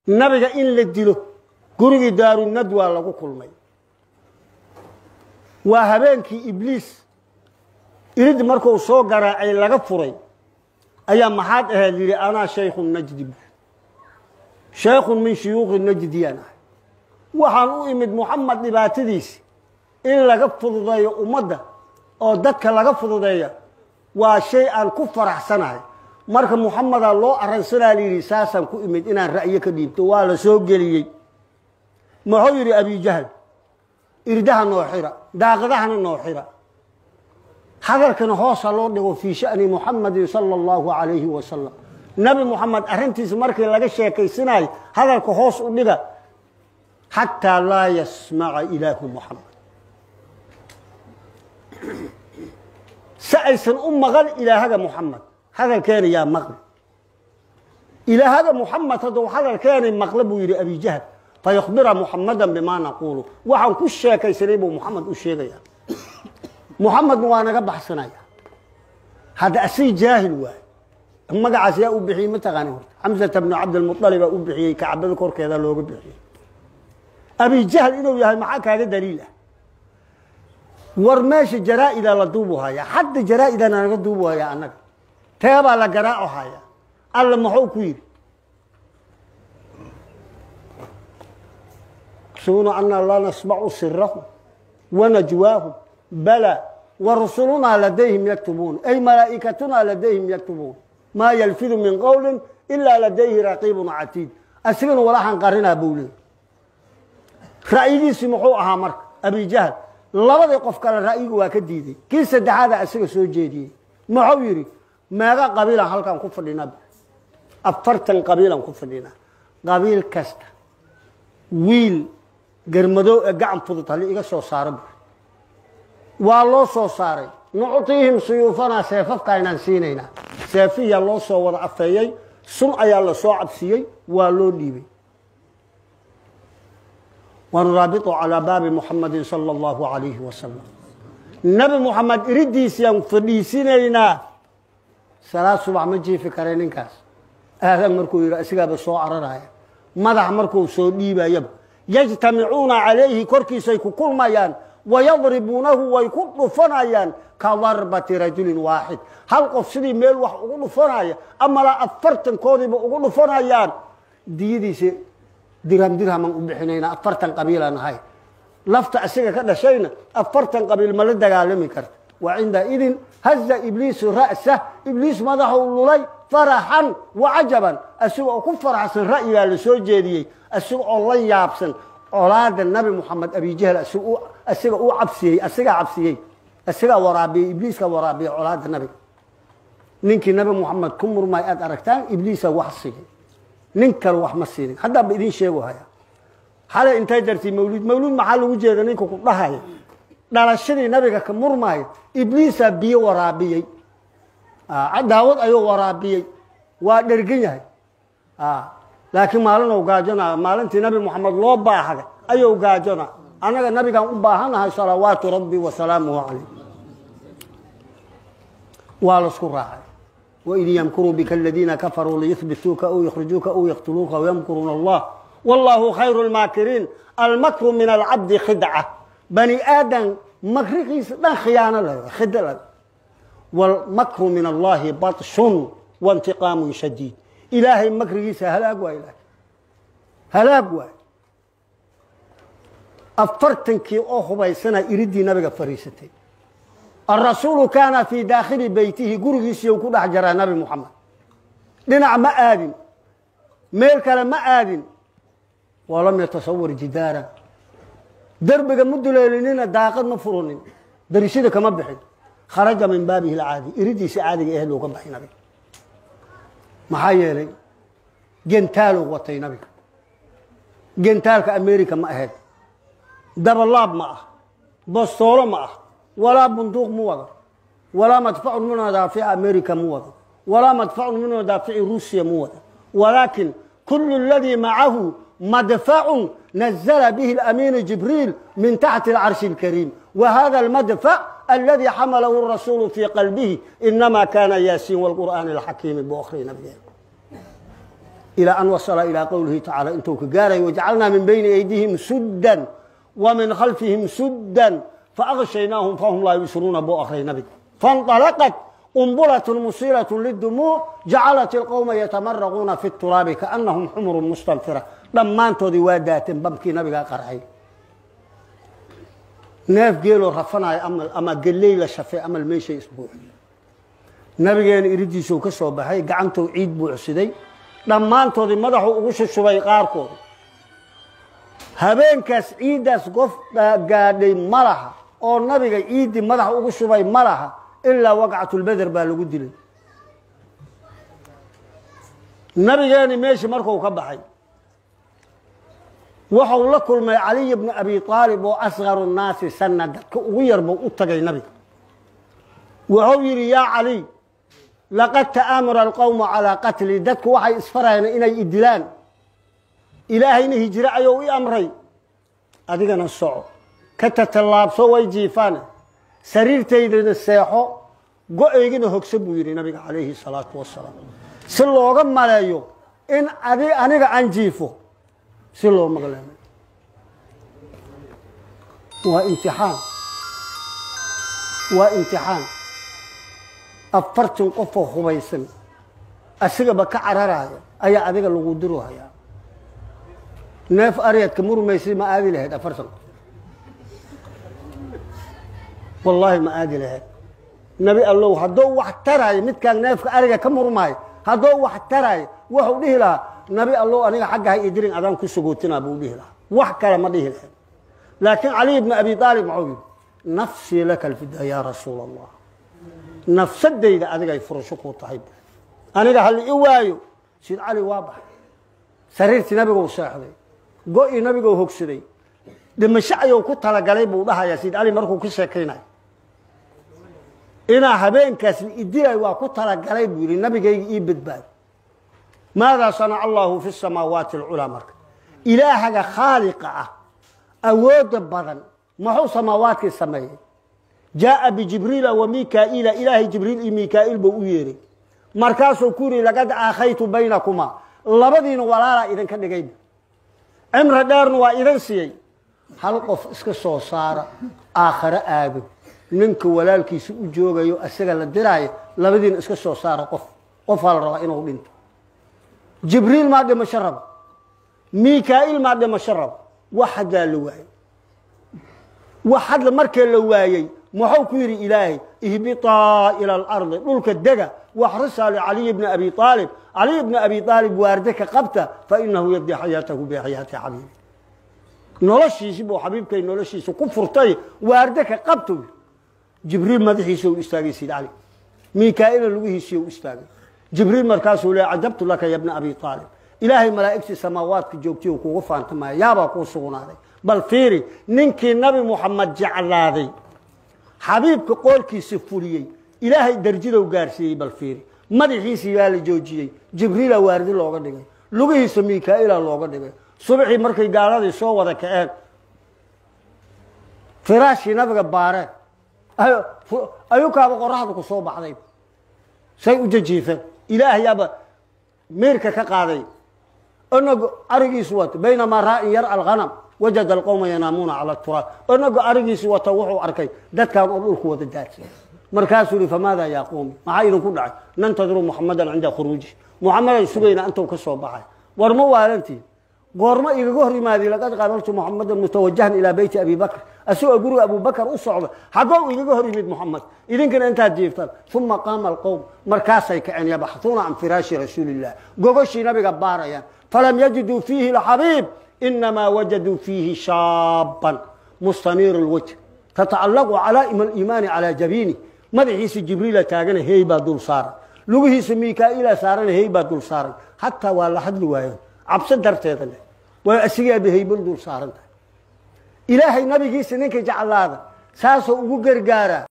nabiga in la dilo gurigii daarunadwaa lagu kulmay waa habeenkii ibliis irid markuu soo garaacay laga furay ayaa maxaad ahayd yidhi anaa shaykhu najdi shaykhun min shuyuukhi najdiyaan ahay waxaan u imid muxamed dhibaatadiisi in laga fududeeyo ummadda oo dadka laga fududeeya waa shay aan ku faraxsanahay marka muxamedaa loo arransanaa layidhi saasaan ku imid inaan ra'yo ka dhiibto waa la soo geliyey muxuu yidhi abijahal irdaha noo xira daaqadahana noo xira hadalkana hoosa loo dhigo fii sha'ni muxamadin sala allahu calayhi wasalam nebi moxamed arrintiisa markii laga sheekaysanayo hadalka hoos u dhiga xataa laa yasmaca ilaahu muxamed si aysan u maqan ilaahaga muxamed hadalkeena yaa maqli ilaahaga muxamed hadduu hadalkeenay maqle buu yidhi abijahal fayukhbira muxamadan bimaa naquulu waxaan ku sheekaysanay buu muxamed u sheegaya muxamedna waa naga baxsanaya hadda asig jaahil waay magacaas yaa u bixiyey mataqaani horta xamsata bnu cabdilmualibaa u bixiyey kacbada korkeeda looga bixiyey abijahl inuu yahay maxaa kaaga daliil ah war meesha jaraa-ida la duubu hayaa hadda jaraa-idana naga duubu hayaa annaga teebaa la garaaco hayaa alla muxuu ku yidhi suna anaa laa nasmacu sirahum wanajwaahum bala warusulunaa ladayhim yaktubuun ay malaa'ikatunaa ladayhim yaktubuun maa yalfidu min qowlin ilaa ladayhi raqiibun catiid asigana walaxan qarinaa buu leeyay ra'yigiisi muxuu ahaa marka abijahl labadii qof kale ra'yigu waa ka diiday kii saddexaada asiga soo jeediyey muxuu yidhi meega qabiilan halkaan ku fadhinaa afartan qabiilan ku fadhinaa qabiil kasta wiil garmadoo ee gacan fudud halli iga soo saara bu waa loo soo saaray nucطiihim suyuufanaa seefafka aynaan siinaynaa seefiyaa loo soo wada afeeyey sun ayaa la soo cabsiyey waa loo dhiibay wanuraabitu calaa baabi muxamadin sala allahu calayhi wasalam nebi moxamed iridiisiyaan fadhiisinaynaa salaad subax ma jiifi kare ninkaas aadan markuu yidhi asigaaba soo cararaya madax markuu soo dhiibayaba yajtamicuuna calayhi korkiisay ku kulmayaan wayadribuunahu way ku dhufanayaan ka darbati rajulin waaxid hal qof sidii meel wax ugu dhufanaya amalaa afartankoodiiba ugu dhufanayaan diyadiisa dirham dirhaman u bixinayna afartan qabiilaan ahay lafta asiga ka dhashayna afartan qabiil ma la dagaalami karta wa cinda idin haza ibliisu ra'sah ibliis madaxuu lulay faraxan wa cajaban asiga oo ku faraxsan ra'yigaa la soo jeediyey asiga oo la yaabsan colaada nabi moxamed abijahl asiga uu cabsiyey asigaa cabsiyey asigaa waraabiyey ibliiska waraabiyey colaada nabiga ninkii nabi moxamed ku murmay aad aragtaan ibliisa wax sigay nin kale wax ma siinin haddaanba idin sheego haya xalay intay dartay mawlid mawlid maxaa lagu jeeda ninka ku dhahaya dhalashadii nabiga ka murmaya ibliisaa biyo waraabiyey daawad ayuu waraabiyey waa dhergan yahay laakiin maalin ou gaajona maalintii nabi moxamed loo baahday ayuu gaajona annaga nabigaan u baahanahay salawaatu rabbi wasalaamuhu calayh waa laisku raacay waid yamkuruu bika aladiina kafaruu liyuhbituuka aw yukhrijuuka aw yaqtuluuka wayamkuruuna allah wallahu khayru lmaakiriin almakru min alcabdi khidca bani aadan makrigiisa dhan khiyaano la khida la walmakru min allahi batshun waintiqaamun shadiid ilaahay makrigiisa halaag waa ilahay halaag waay afartankii oo hubaysana iridii nabiga fariisatay arasuulu kaana fii daakhili beytihi gurigiisiiu ku dhex jaraa nabi moxamed dhinac ma aadin meel kale ma aadin walam yatasawar jidaara derbiga ma duleelinina daaqad ma furunin darishada kama bixin kharaja min baabihi lcaadi iridiisa caadiga aheed looga baxay nabiga maxaa yeelay gentaaluu watay nabiga gentaalka america ma ahayd dabalaab ma ah bastoolo ma ah walaa bunduuq mu wado walaa madfacun min madaafici america mu wado walaa madfacun min madaafici ruusiya mu wado walaakin kulu اladii macahu madfacun nazla bihi اlamiinu jibriil min taxti اlcarshi اlkariim wahada اlmadfac aladi xamalahu rasuulu fii qalbihi inama kana yaasiin wاlqur'aani اlxakiimi buu akhriyay nabigeena ilaa an wasala ilaa qowlihi tacaala intuu ka gaarayo wajacalnaa min bayni aydihim suddan wa min khalfihim suddan faaqshaynaahum fahum laa yubsiruuna buu akray nabiga faاnطalaqat umbulatun musiilatun lidumuuc jacalat ilqowma yatamaraquuna fi turaabi kaanahum xumurun mustanfira dhammaantoodii waa daateen bamkii nabigaa qarxay neef geeloo rafanayo amal ama geley la shafay amal meeshay isbuuxi nabigeena iridiisuu ka soo baxay gacantou ciid buucsiday dhammaantoodii madaxuu ugu shushubay qaarkooda habeenkaas ciiddaas qof gaadhay ma laha oo nabiga ciiddii madaxa ugu shubay ma laha ilaa waqcatulbeder baa lagu dilay nabigeeni meeshii markuu ka baxay wuxuu la kulmay caliy bnu abi aalib oo asgaru nnaasi sana dadka ugu yarbuu u tagay nabiga wuxuu yidhi yaa caliy laqad ta'aamara alqowmu calaa qatli dadku waxay isfarayeen inay idilaan ilaahayna hijire ayuu i amray adigana soco ka tatallaabso way jiifaan sariirtaydana seexo go-eygana hogso buu yidhi nabiga calayhi salaatu wasalaam si looga maleeyo in adi aniga aan jiifo si loo maqleemay waa imtixaan waa imtixaan afartan qofoo hubaysan asigaba ka cararaya ayaa adiga lagu diru hayaa neef aryadka murmaysay ma aadi lahayd afartan qof wallaahi ma aadi lahayd nebi allow hadduu wax taraayo midkaan neefka ariga ka murmaayo hadduu wax taraayo wuxuu dhihi lahaa nabi allow aniga xagga ha idirin adaan ku sugootinaa buu dhihi lahaa wax kale ma dhihi lahayd laakiin caliy bni abi aalib muxuu yidhi nafsii laka alfida yaa rasuula allah nafsadayda adigay furasho kuu tahay bu aniga hali i waayo sid cali waa baxay sariirtii nabiguu seexday go-ii nabiguu hogsaday dhimasho ayuu ku talagalay buu dhahayaa sid cali markuu ka sheekaynayo inaa habeenkaas idilay waa ku talagalay buu yidhi nabigayga ii badbaado maadaa sanaca allahu fi samaawaati alculaa marka ilaahaga khaaliqa ah awooda badan muxuu samaawaadkii sameeyey jaaa bijibriila wa mikaa'iila ilaahay jibriil iyo mikaa'iil buu u yeeray markaasuu ku yidhi laqad aakhaytu baynakumaa labadiina walaalaa idinka dhigay cimri dheerna waa idin siiyey hal qof iska soo saara aakhare aado ninka walaalkiisa u joogayo isaga la diraayo labadiina iska soo saara qof qofaa la rabaa inuu dhinto jibriil maa dhimasho raba mikaa'iil maa dhimasho raba wax haddaa la waayey wax hadla markee la waayey muxuu ku yidhi ilaahay ihbiطaa ilى اlardi dhulka dega waxrisaa licaliy bni abi aalib caliy bni abi aalib waarde ka qabta fainahu yabdi xayaatahu bixayaati xabiibi noloshiisi buu xabiibkay noloshiisa ku furtay waarde ka qabta jibriil madaxiisa u istaagay sid cali mikaa'iila lugihiisiy u istaagay jibriil markaasuu le cajabtu laka ya bna abi aalib ilaahay malaa'igtii samaawaadka joogtiy kugu faantamaya yaabaa kuu sugnaaday bal fiiri ninkii nabi muxamed jeclaaday xabiibka qoolkiisa fuliyey ilaahay darjidow gaarsiiyey bal fiiri madaxiisii baa la joojiyey jibriila waardi looga dhigay lugihiisa mikaa'iila looga dhigay subaxii markay gaaladii soo wada kaceen firaashii nabiga baareen ayukaaba qoraxda ku soo baxday say u jajiifeen ilaahayaaba meerka ka qaaday inagu arigiisu wato baynamaa raa'in yar alghanam wajada alqowma yanaamuuna cala turaab inagu arigiisi wata wuxuu arkay dadkan oo dhulku wada daadsan markaasuu yihi famaada yaa qowmi maxaa idinku dhacay nantadiru muxamadan cinda khuruuji muxamadan sugayna intuu ka soo baxay war ma waalantii goormo igaga hor yimaadi laqad qaabaltu muxamadan mutawajahan ilaa beyti abi bakr asagoo guriga abubakar u socda xaggoo igaga hor yimid muxamed idinkana intaad jiiftaan uma qaama alqowm markaasay kaceen yabaxuuna can firaashi rasuuliillah gogoshii nabiga baarayaan falam yajiduu fiihi lxabiib inamaa wajaduu fiihi shaaban mustaniir lwajh tatacallaqu calaa'ima aliimaani calaa jabiini madaxiisa jibriila taagana hey baa dul saaran lugihiisa mikaa'iila saarana hey baa dul saaran xataa waa la hadli waayeen cabso darteeda leh waa asigaaba heybal dul saaran tahay ilaahay nabigiisa ninka jeclaada saasoo ugu gargaaraa